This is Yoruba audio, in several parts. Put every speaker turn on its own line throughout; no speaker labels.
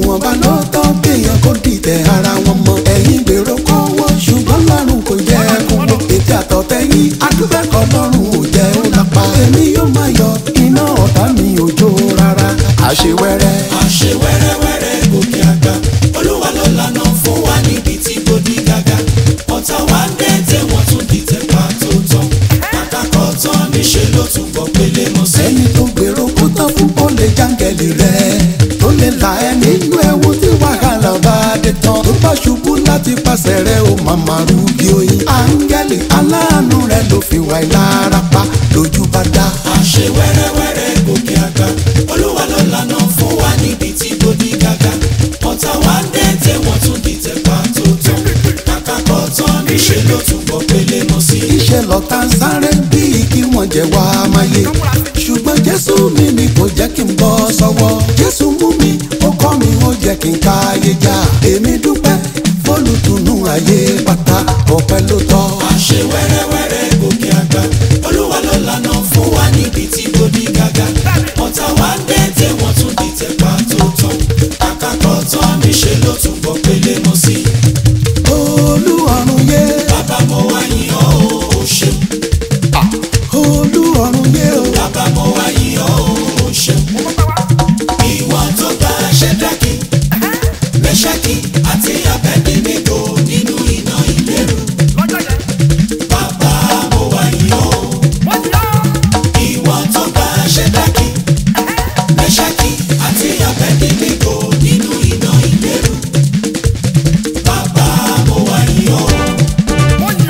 ìwọ̀nba ló tọ́ kéèyàn kó dìtẹ̀ ara wọn mọ́ ẹ̀yin gbèrò kówó ṣùgbọ́n lọ́rùn kò jẹ́ kó wọ́n ètè àtọ̀tẹ́yìn adúbẹ́kọ̀ lọ́rùn ò jẹ́ ó lápá èmi yóò máa yọ iná ọ̀tá mi ò jó rárá àṣewẹ́rẹ́
àṣe wẹ́rẹ́wẹ́rẹ́ gòkè àgbà olúwa ló lànà fún wa níbi tí kò di gàgà ọ̀tá wa ń dẹ́tẹ̀ wọ́n tún dìtẹ̀ pa tó tán àkàkọ́ tán níṣẹ́ ló tún bọ̀ pélé mọ́ sí.
ẹni tó gbèrò kó tán fún ó lè jáǹgẹ̀lì rẹ̀ tó lè là ẹ́ nínú ẹ̀wù tí wàhálà bá dé tán tó bá ṣubú láti pàṣẹ rẹ̀ ó màmá rúbi oyin áńgẹ́lì aláàánú rẹ̀ ló fi wà lára pa lójú bá dá.
àṣe wẹ́rẹ́wẹ́rẹ́ gòkè àgbà olúwa ló lànà fún wa níbi tí kò di gàgà ọ̀tá wa ń dẹ́tẹ̀ wọ́n tún dìtẹ̀ pa tó tán àkàkọ́ tán níṣẹ́ ló tún bọ̀ pélé mọ́ sí.
iṣẹ́ lọ́ta ń sáré bíi kí wọ́n jẹ́ wá máyé ṣùgbọ́n jésù mi ni kò jẹ́ kí n bọ́ sọ́wọ́ jésù mú mi ó kọ́ mi ó jẹ́ kí n káyé já èmi dúpẹ́ fólùtùnú ayé pátá ọpẹ́ ló tọ́.
àṣe wẹ́rẹ́wẹ́rẹ́ gòkè àgbà olúwa ló lànà fún wa níbi tí kò di gàgà ọ̀tá wa ń dẹ́tẹ̀ wọ́n tún dìtẹ̀ pa tó tán àkàkọ́ tán níṣẹ́ ló tún bọ̀ pélé mọ́ sí.
olú ọ̀run yé
bàbá mo wá yìn ọ́ o ṣeun
olú ọ̀run yé o.
bàbá mo wá yìn ọ́ o ṣeun ìwọ tó gba ṣẹ́dákì mẹ́ṣákì àti abẹ́dẹ́gbẹ́gbò nínú iná ìléru bàbá mo wá yìn ọ́ o. ìwọ tó gba ṣẹ́dákì mẹ́ṣákì àti abẹ́dẹ́gbẹ́gbò nínú iná ìléru bàbá mo wá yìn ọ́ o.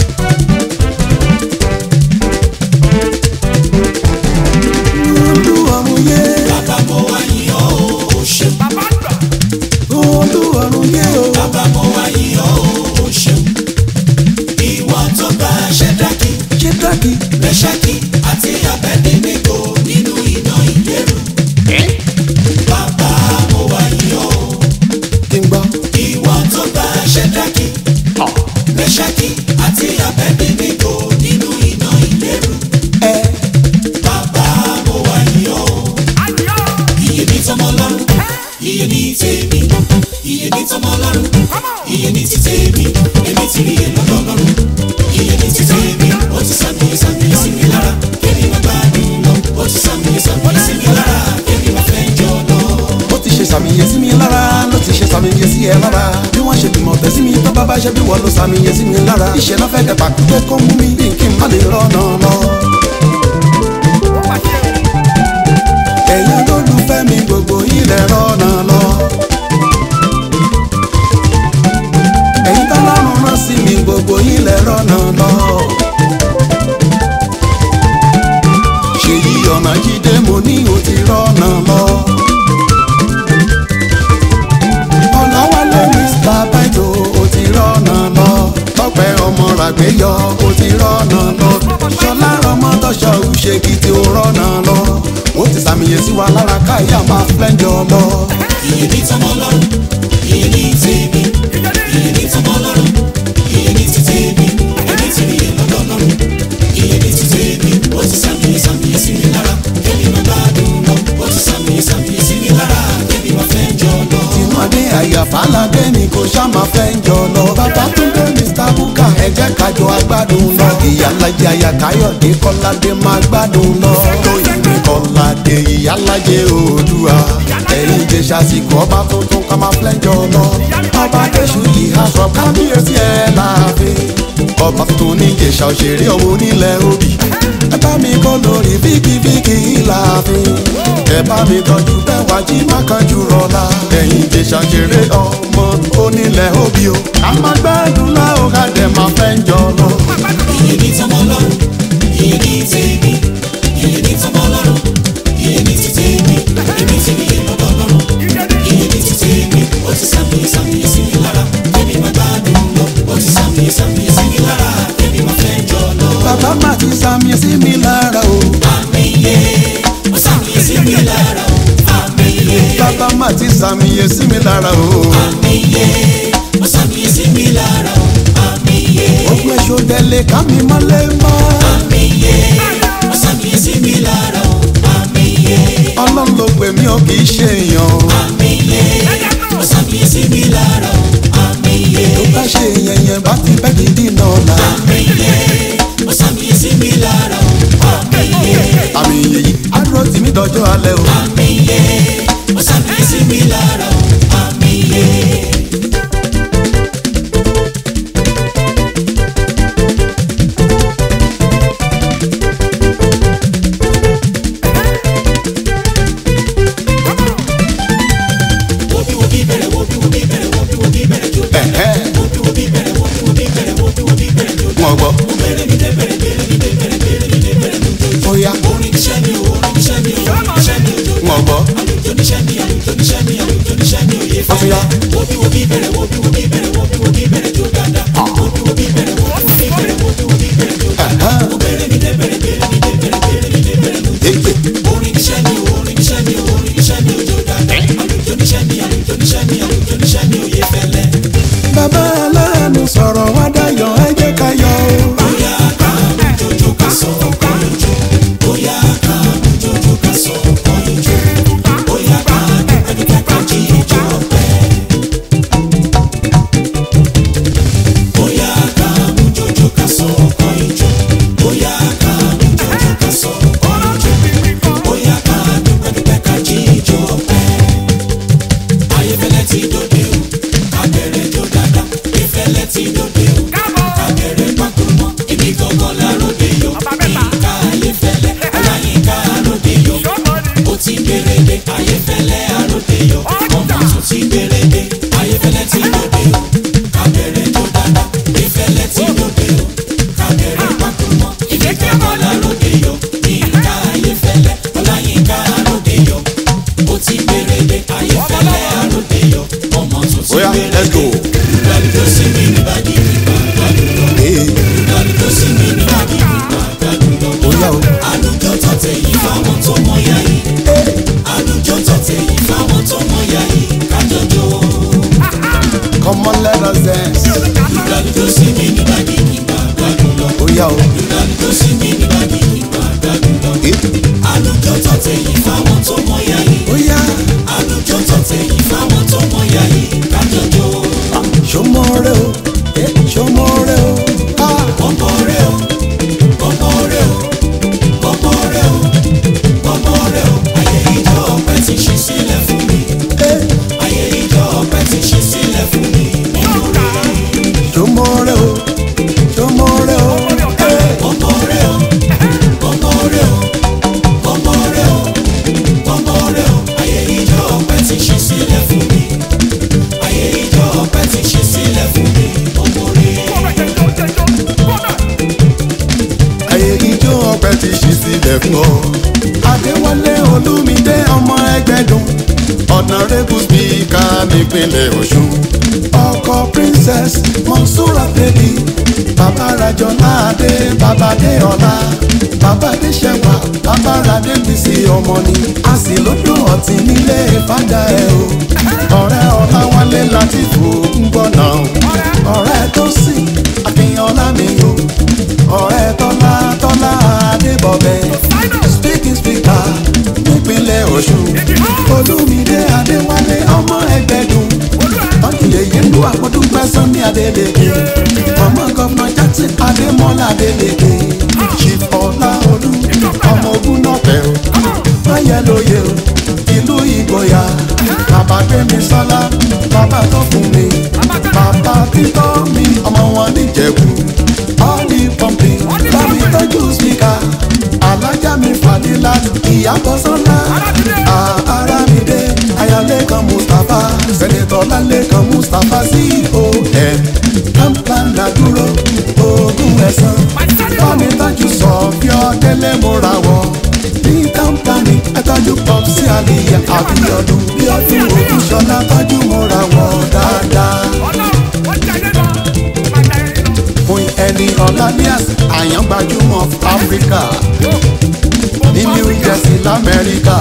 olú ọ̀run yé
bàbá mo wá yìn ọ́ o ṣeun.
olú ọ̀run yé o.
bàbá mo wá yìn ọ́ o ṣeun. ìwọ tó gba ṣẹ́dákì
ṣé dákì
mẹ́ṣákì àti abẹ́dẹ́gbẹ́gbò nínú iná ìléru. bàbá mo wá yìn ọ́ o.
kí n gbọ́.
ìwọ tó gba ṣẹ́dákì mẹ́ṣákì àti abẹ́dẹ́gbẹ́gbò nínú iná ìléru.
ẹ
bàbá mo wá yìn ọ́ o. iye ní tọmọ lọ́rùn iye ní tèmi iye ní tọmọ lọ́rùn iye ní ti tèmi èmi ti rí èlọ́dọ̀ lọ́rùn iye ní ti tèmi ó ti sàmì sàmì sí mi lára kébì má gbádùn lọ ó ti sàmì sàmì sí mi lára kébì má fẹ́ jọ lọ.
ó ti ṣe sàmìyẹ sí mi lára ló ti ṣe sàmìyẹ sí ẹ lára bí wọ́n ṣe bímọ tẹ́ sí mi tó bá bá ṣe bí wọ́n ló sàmìyẹ sí mi lára iṣẹ́ náà fẹ́ kẹta pé kó mú mi bí kí n má lè rọ́nà lọ. ẹ̀yin olólùfẹ́ mi gbogbo ilẹ̀ rọ́nà lọ. ẹ̀yin tọ́lọ́run rán sí mi gbogbo ilẹ̀ rọ́nà lọ. ṣèyí ọ̀nà jíde mo ní o ti rọ́nà lọ. ọ̀làwálé mr baito o ti rọ́nà lọ. tọ́pẹ́ ọmọ ràgbéyọ o ti rọ́nà lọ. ṣọlá ọmọdọ́ṣọ òṣèkì tí o rọ́nà lọ. ó ti sàmìyẹ sí wa lára káyà máa flẹ́ńjọ lọ.
iye ní tọmọ lọ́rùn iye ní tèmi iye ní tọmọ lọ́rùn iye ní ti tèmi èmi ti rí èlọ́dọ̀ lọ́rùn iye ní ti tèmi ó ti sàmì sàmì sí mi lára kébì má gbádùn lọ ó ti sàmì sàmì sí mi lára kébì má fẹ́ jọ lọ.
tìmọ̀dé àyàfálàdé ni kò ṣá máa fẹ́ ń jọ lọ. bàbá tún dé mr buka ẹ jẹ́ kájọ agbádùn lọ. ìyálàjẹ àyàkáyọ̀dé kọ́ládé máa gbádùn lọ. lóyìnbó kọ́ládé ìyálàjẹ oòdùà. ẹ̀yin jẹ́ ṣàṣìkò ọba tuntun ká máa fẹ́ ń jọ lọ. ọba adéṣù yìí aṣọ kábíyèsí ẹ̀ láàfin. ọba tuntun ní ìjẹ̀ṣà òṣèré ọmọ onílẹ̀ òbí. ẹ bá mi kọ́ lórí fíkìfíkì láàfin. ẹ bá mi tọ́jú bẹ́ẹ̀ wá jí má kanjú rọ̀la. ẹ̀yin jẹ́ ṣàṣeré ọmọ onílẹ̀ òbí o. ká máa gbádùn láò ká dẹ̀ máa fẹ́ ń jọ lọ.
iye ní tọmọ lọ́rùn iye ní tèmi iye ní tọmọ lọ́rùn iye ní ti tèmi èmi ti rí èlọ́dọ̀ lọ́rùn iye ní ti tèmi ó ti sàmì sàmì sí mi lára kébì má gbádùn lọ ó ti sàmì sàmì sí mi lára kébì má fẹ́ jọ lọ.
bàbá má ti sàmì sí mi lára o.
àmì yé ó sàmì sí mi lára o àmì yé
bàbá má ti sàmì sí mi lára o.
àmì yé ó sàmì sí mi lára o àmì yé
ogun èso délé ká mi mọ́lé mọ́.
àmì yé ó sàmì sí mi lára o àmì yé
ọlọ́run ló pè mí ó kì í ṣe èèyàn.
àmì yé
yẹn bá ti bẹ́ gidi náà la.
àmì iye ó sàmì sí mi lára o àmì iye
àmì yìí àdúró tì mí dọjọ́ alẹ́ o.
àmì iye ó sàmì sí mi lára o àmì iye. Wobi wobi bẹ̀rẹ̀ wobi wobi bẹ̀rẹ̀ wobi wobi bẹ̀rẹ̀ jó
Ẹ̀hẹ́.
wobi wobi bẹ̀rẹ̀ wobi wobi bẹ̀rẹ̀ wobi wobi bẹ̀rẹ̀ jó
wọn gbọ́.
bẹ̀rẹ̀ mi dé bẹ̀rẹ̀ bẹ̀rẹ̀ mi dé bẹ̀rẹ̀ bẹ̀rẹ̀ mi dé bẹ̀rẹ̀ mi jó
ó yá
orin iṣẹ́ mi o orin iṣẹ́ mi o orin iṣẹ́ mi o jó
wọn gbọ́.
àlùjọ níṣẹ́ mi àlùjọ níṣẹ́ mi àlùjọ níṣẹ́ mi ò yé
Ó tún yá.
wobi wobi bẹ̀rẹ̀ wobi wobi bẹ̀rẹ̀ wobi wobi bẹ̀rẹ̀ jó dáadáa wobi wobi bẹ̀rẹ̀ wobi wobi bẹ̀rẹ̀ wobi wobi bẹ̀rẹ̀ jó dáadáa
Ẹ̀hẹ́.
bẹ̀rẹ̀ mi dé bẹ̀rẹ̀ bẹ̀rẹ̀ mi dé bẹ̀rẹ̀ bẹ̀rẹ̀ mi dé bẹ̀rẹ̀ mi jó
Èyí.
orin iṣẹ́ mi o orin iṣẹ́ mi o orin iṣẹ́ mi ò jó dáadáa àlùjọ níṣẹ́ mi àlùjọ níṣẹ́ mi àlùjọ níṣẹ́ mi ò yé fẹ́lẹ́.
bàbá aláàánú sọ̀rọ̀ wá dayọ̀ ẹ jẹ́ ká yọ̀ o.
Bóyá ká jojo ká sọ ọkọ ìjọ. Bóyá ká jojo ká sọ ọkọ ìjọ. Bóyá ká dúpẹ́ ká jí ìjọ ọpẹ́. Bóyá ká jojo ká sọ ọkọ ìjọ. Bóyá ká jojo ká sọ ọkọ ìjọ. Bóyá ká dúpẹ́ ká jí ìjọ ọpẹ́. Ayéfẹ́lẹ́ ti dòde o, abẹ́rẹ́ jó dáadáa. Ìfẹ́lẹ́ ti dòde o, abẹ́rẹ́ pákúrú mọ́. Ibi gangan láròdé yọ, ìka ayéfẹ́lẹ́, ọláyínká àròdé yọ. Ó ti gbèrèdè, ayéfẹ́lẹ́ àròdé yọ. Ọmọ tún ti gbèrèdè, ayéfẹ́lẹ́ ti dòde o, abẹ́rẹ́ jó dáadáa. Ìfẹ́lẹ́ ti dòde o, abẹ́rẹ́ pákúrú mọ́. Ibi gangan láròdé yọ, ìka ayéfẹ́lẹ́, ọláyínká àròdé yọ. Ó ti gbèrèdè, ayéfẹ́lẹ́ àròdé yọ. Ọmọ tún ti
Ó yá, let's go.
gbèrèdè. Ìgbàlódé sí mi níbàdí nípa gbàdúrà.
Ee,
Ìgbàlódé sí mi níbàdí nípa gbàdúrà.
ó yá o.
Àlùjọ tọ̀tẹ̀ yìí fáwọn tó mọ ya yìí. Àlùjọ tọ̀tẹ̀ yìí fáwọn tó mọ ya yìí. Kájọjọ.
come on let us dance.
Ìgbàlódé sí mi níbàdí nípa gbàdúrà.
ó yá o.
Ìgbàlódé sí mi níbàdí nípa gbàdúrà.
Ee,
Àlùjọ tọ̀tẹ̀ yìí fáwọn tó mọ ya yìí.
ó yá.
Àlùjọ tọ̀tẹ̀ yìí fáwọn tó mọ ya yìí. Kájọjọ.
ṣọmọrẹ o. Ee, ṣọmọrẹ o. Ah,
Ọmọ rẹ o, ọmọ rẹ o, ọmọ rẹ o, ọmọ rẹ o. Ayé ìjọ ọpẹ́ ti ṣí sílẹ̀ fún mi.
ee,
Ayé ìjọ ọpẹ́ ti ṣí sílẹ̀ fún mi. Nínú rẹ̀,
ṣọmọrẹ o. ṣọmọrẹ o. Ee,
ọmọ rẹ o, ọmọ rẹ o, ọmọ rẹ o, ọmọ rẹ o. Ayé ìjọ ọpẹ́ ti ṣí sílẹ̀ fún mi. Ayé ìjọ ọpẹ́ ti ṣí sílẹ̀ fún mi. Ọmọ rẹ.
ayé ijó ọpẹ́ ti ṣí sílẹ̀ fún ọ. adéwálé olúmídé ọmọ ẹgbẹ́dùn ọ̀nàrẹ́bù spíkà nípínlẹ̀ ọ̀ṣun. ọkọ princess monsura baby bàbá rajọlá adé bàbá adéọlá bàbá adéṣẹwà bàbá adébísí ọmọ ni a sì lódò ọtí nílé fàdà ẹ o. ọ̀rẹ́ ọláwálé láti fò ń gbọ́ náà ọ̀rẹ́ tó sì akínyànlá mi o ọ̀rẹ́ tọ́lá tọ́lá adébọ̀bẹ̀ speaking speaker nípínlẹ̀ ọ̀ṣun olúmídé adéwálé ọmọ ẹgbẹ́dùn tọ́jú yèyé lu àpótúpẹ́ sanni adélèké ọmọ gọ́fúnà jackson adémọ́lá adélèké chief ọláolú ọmọ ogun náà tẹ̀ o máyẹ̀lóye o ìlú ìgboyà bàbá gbẹmí sọlá bàbá tó fún mi bàbá títọ́ mi ọmọ wọn níjẹ̀bú ọ́ọ̀lì pọ́ǹpì bámi tọ́jú spíkà alájà mi fàdílà ìyàbọ̀ sọ́lá ara mi dé ayálékan mustapha sẹ́nitọ́ lálẹ́kan mustapha con kampala dúró ogún ẹ̀sán bámi tọ́jú sọ̀fíọ́ délé múra wọ̀ ní kampani ẹ tọ́jú pop sí àlìyé àbíyọdún bí ọdún ògùn ṣọlá tọ́jú múra wọ̀ dáadáa fún ẹni ọ̀làníàs àyàn gbajúmọ̀ áfíríkà ní new jersey lamẹ́ríkà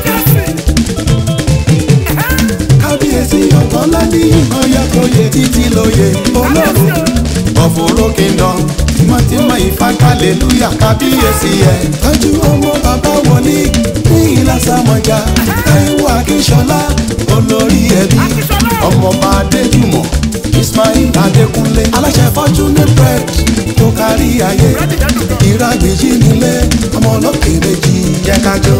kábíyèsí ọ̀tọ́lá ní ìmọ̀yàkóyè títí lóye olóró ọ̀fọ̀rọ̀ kingdom tímọ́tímọ́ ìfàkàlélúyà kábíyèsí ẹ̀ tọ́jú ọmọ bàbá wọlé ní ìlàsàmọ̀já táíwò akínṣọlá olórí ẹbí ọmọọba adéjùmọ̀ ismail adékúnlé aláṣẹ fred tó kárí ayé ìrágbèjì nílé ọmọ olókè méjì jẹ́ ká jó.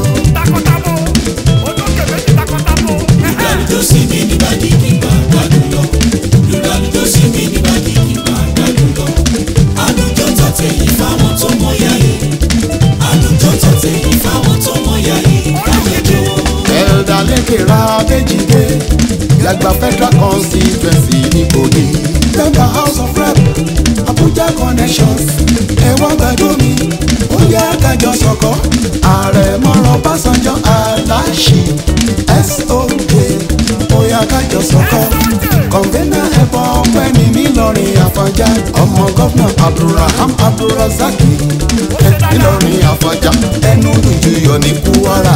lùdàlùjọ sí mi nígbàdí kìgbà gbádùn lọ lùdàlùjọ sí mi nígbàdí kìgbà gbádùn lọ àlùjọ tọ̀tẹ̀ yìí fáwọn tó mọ ya yìí àlùjọ tọ̀tẹ̀ yìí fáwọn tó mọ ya yìí kájọjọ.
ẹ̀ẹ́dà lẹ́kẹ̀rẹ́ abẹ́jìdé yàgbà federal constituency ní Kogi. member house of rep Abuja connections ẹ̀wọ̀n gbàdúmi ó yẹ kájọ sọ̀kọ́ ààrẹ mọ́rọ̀ Básanjọ́ aláṣì soj ó yẹ kájọ sọ̀kọ́ kọ̀ǹgẹ́nà ẹ̀bọ̀ ọ̀pẹ́ni nílọrin àfọ̀njá ọmọ gọ́fúnà Abdulraham Abdulrazaki ẹ̀ nílọrin àfọ̀njá ẹnu lùjúyọ̀ ní Kwara.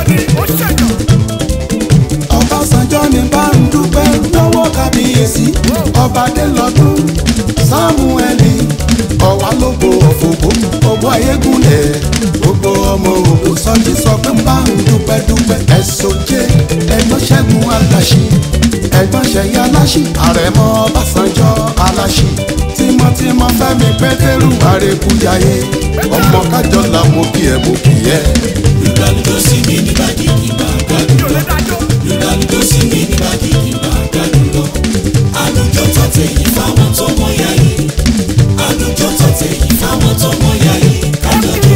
Ọbásanjọ́ ni bá ń dúpẹ́ lọ́wọ́ kábíyèsí ọba délọ́dún sámúẹ́lì ọ̀wá lóko ọ̀fọ̀gbọ́ ọgbọ́ ayégúnlẹ̀ gbogbo ọmọ òkú sọ́jí sọ pé ń bá ń dúpẹ́ dúpẹ́ ẹ̀sọ́jẹ́ ẹ̀gbọ́n ṣẹ́gun aláṣì ẹ̀gbọ́n ṣẹ̀yẹ aláṣì àrẹ̀mọ Ọbásanjọ́ aláṣì tímọ́tímọ́ fẹ́mi pétérù àrèkújayé ọmọ kájọ làwọn kì ẹ̀ mú kì ẹ̀.
lùdàlùjọ sí mi nígbàdí kìgbà gbádùn lọ lùdàlùjọ sí mi nígbàdí kìgbà gbádùn lọ àlùjọ tọ̀tẹ̀ yìí fáwọn tó mọ ya yìí àlùjọ tọ̀tẹ̀ yìí fáwọn tó mọ ya yìí kájọjọ.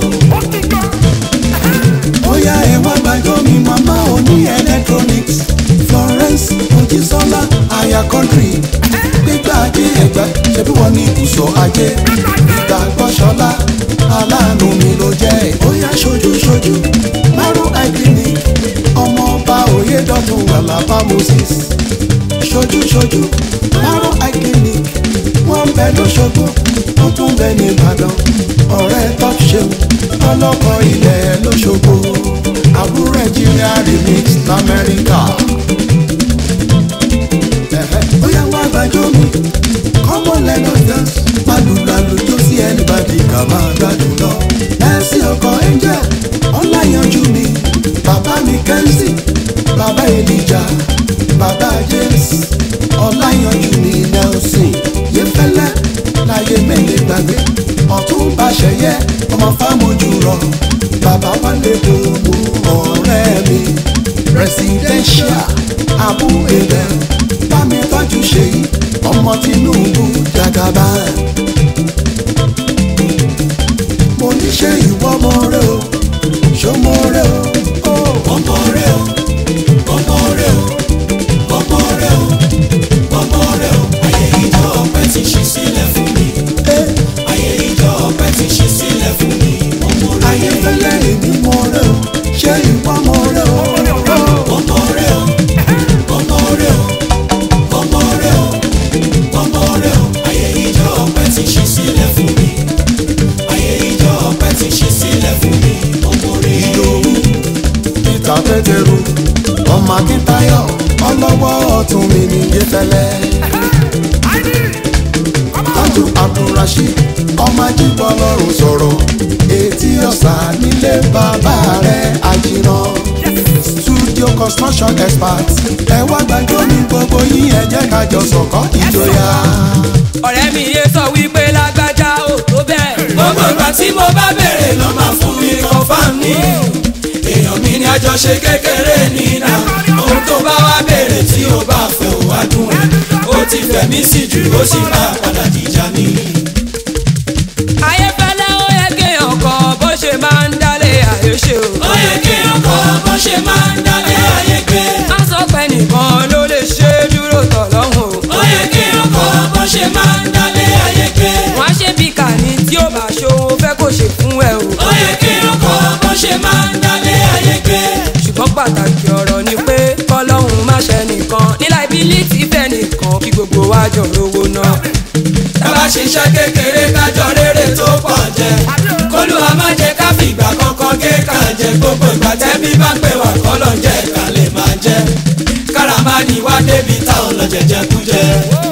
bóyá ẹ wá gbàjọ́ mi màmá òní electronics Florence Mojísọ́lá aya country gbígbà ajé ẹgbẹ́ ṣebí wọ́n ní ìbùsọ̀ ajé ìgbàgbọ́sọ́lá aláàánú mi ló jẹ́ bóyá ṣojú ṣojú márùn clinic ọmọ ọba Oyèdọ́tun Àlàbá Moses ṣojú ṣojú márùn clinic wọ́n ń bẹ lóṣogbo wọ́n tún bẹ ní Ìbàdàn ọ̀rẹ́ top ṣeun ọlọ́kọ̀ ilẹ̀ lóṣogbo àbúrò Nàìjíríà remix lamẹ́ríkà. Ẹ̀hẹ́, bóyá wá gbàjọ́ mi kọ́mọ lẹ́nu dance malùlàlù tó sí ẹnìbàdì kà máa gbádùn lọ. ẹ̀sì ọkọ̀ angel ọláyanjú mi bàbá mi kẹ́ńsì bàbá èlìjà bàbá james ọláyanjú mi nelson yẹfẹlẹ láyé mẹ́lẹ̀ gbàgbé ọ̀tún bá ṣẹyẹ ọmọ fámojú rọ bàbá wálé gbogbo ọ̀rẹ́ mi presidential abu ebel bámi tọ́jú ṣèyí ọmọ tinubu jagaba. mo ní ṣe ìwọ mọ rẹ o ṣó mọ rẹ o.
ọmọ rẹ o ọmọ rẹ o ọmọ rẹ o ọmọ rẹ o ayé ìjọ ọpẹ́ ti ṣí sílẹ̀ fún mi ayé ìjọ ọpẹ́ ti ṣí sílẹ̀ fún mi ọmọ rẹ
ayé fẹlẹ èmi mọ rẹ o ṣé ìwọ mọ rẹ o.
ọmọ rẹ o ọmọ rẹ o ọmọ rẹ o ọmọ rẹ o ayé ìjọ ọpẹ́ ti ṣí sílẹ̀ fún mi ayé ìjọ ọpẹ́ ti ṣí sílẹ̀ fún mi ọmọ rẹ
ìdòwú peter pétérù ọmọ akíntayọ̀ ọlọ́wọ́ ọ̀tún mi ní yẹfẹlẹ. tájú abdulrasheed ọmọ ajíbọ̀ lọ́rùn sọ̀rọ̀ etí ọ̀sà nílé bàbá rẹ̀ àjìnà studio construction expert ẹ wá gbàgbọ́ ní gbogbo yín ẹ jẹ́ ká jọ sọ̀kọ́ ìjọyà.
ọ̀rẹ́ mi yé sọ wípé lágbájá ò tó bẹ́ẹ̀.
gbogbo ìgbà tí mo bá béèrè ló máa fún mi confam ní. èèyàn mi ní àjọṣe kékeré nínà ohun tó bá wá béèrè tí o bá fẹ́ ò wá dùn ẹ̀ ó ti fẹ̀mí sí jù ó sì máa padà dìjà ní.
ayéfẹ́lẹ́ ó yẹ kéèyàn kọ bó ṣe máa ń dálé ayé ṣe o.
ó yẹ kí ọkọ bó ṣe máa ń dálé ayé gbé.
má sọ pé nìkan ló lè ṣe é dúró tọ̀ lọ́hùn o.
ó yẹ kí ọkọ bó ṣe máa ń dálé ayé gbé.
wọ́n á ṣe bí kàní tí ó bá ṣòwò fẹ́ kó ṣe fún ẹ o.
ó yẹ kí ọkọ bó ṣe máa ń dálé ayé gbé.
ṣùgbọ́n pàtàkì ọ̀rọ̀ ni pé kọ́lọ́hún má ṣe nìkan nílà ìbílítì fẹ́ nìkan kí gbogbo wa jọ rówó náà.
tábà ṣiṣẹ́ kékeré kájọ rere tó pọ̀ jẹ kólúwa má jẹ́ ká fìgbà kankan gé ká jẹ gbogbo ìgbà tẹ́bí bá pè wá kọ́lọ̀ jẹ́ ká lè máa jẹ kára má ní wá débi táwọn lọ jẹjẹ kú jẹ.